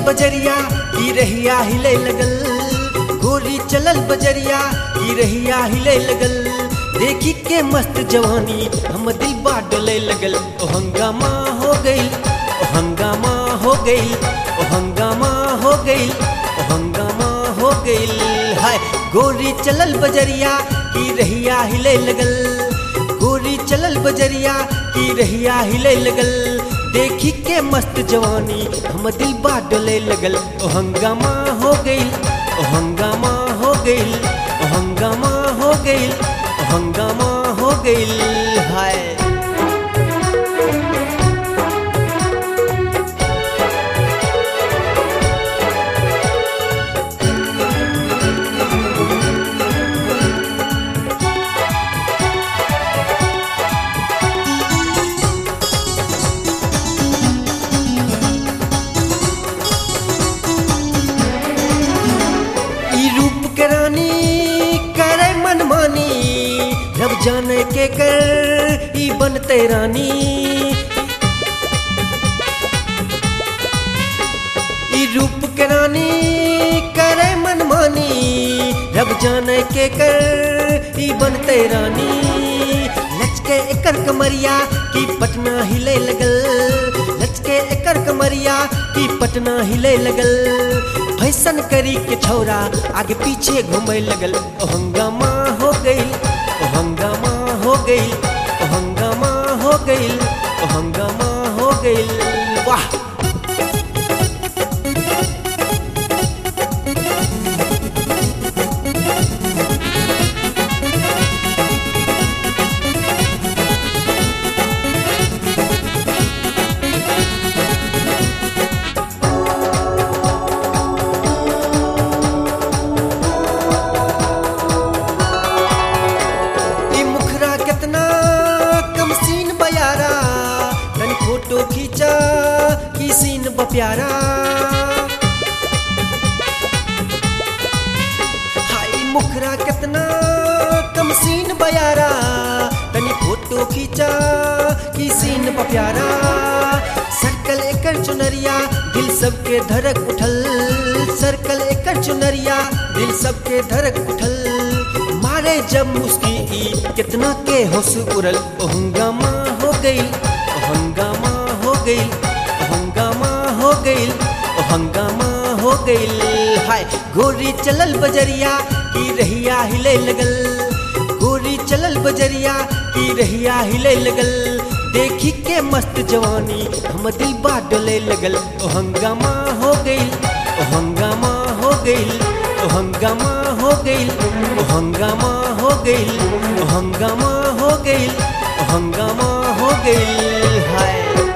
बजरिया की रहिया हिले लगल गोरी चलल बजरिया की रहिया हिले लगल देखी के मस्त जवानी हम दिल बा डोले लगल ओ हंगामा हो गइल ओ हंगामा हो गइल ओ हंगामा हो गइल ओ हंगामा हो गइल हाय गोरी चलल बजरिया की रहिया हिले लगल गोरी चलल बजरिया की रहिया हिले लगल देखी के मस्त जवानी हम दिल बा डोले लगल ओ हंगामा हो गइल ओ हंगामा हो गइल ओ हंगामा हो गइल ओ हंगामा हो गइल हाय ई रूप के रानी करे मनमानी रब जाने के कर ई बनते रानी ई रूप के रानी करे मनमानी रब जाने के कर ई बनते रानी लचके एकर कमरिया की पटना हिले लगल लचके एकर कमरिया की पटना हिले लगल फैशन करी के छौरा आगे पीछे घूमे लगल ओ हंगामा हो गइल ओ हंगामा हो गइल ओ हंगामा हो गइल ओ हंगामा हो गइल वाह ई मुखरा कितना कम सीन बयारा तन फोटो खींचा की सीन बप्यारा हाय मुखरा कितना कम सीन बयारा तनी फोटो खींचा की सीन बप्यारा सर्कल एकर चुनरिया दिल सबके धड़क उठल सर्कल एकर चुनरिया दिल सबके धड़क उठल मारे जब मुस्की ई कितना के होश उड़ल ओ हंगामा हो गइल ओ हंगामा हो गइल ओ हंगामा हो गइल ओ हंगामा हो गइल हाय गोरी चलल बजरिया की रहिया हिले लगल गोरी चलल बजरिया की रहिया हिले लगल देखी के मस्त जवानी हम दिल बा डोले लगल ओ हंगामा हो गइल ओ हंगामा हो गइल ओ हंगामा हो गइल ओ हंगामा हो गइल ओ हंगामा हो गइल ओ हंगामा हो गइल हाय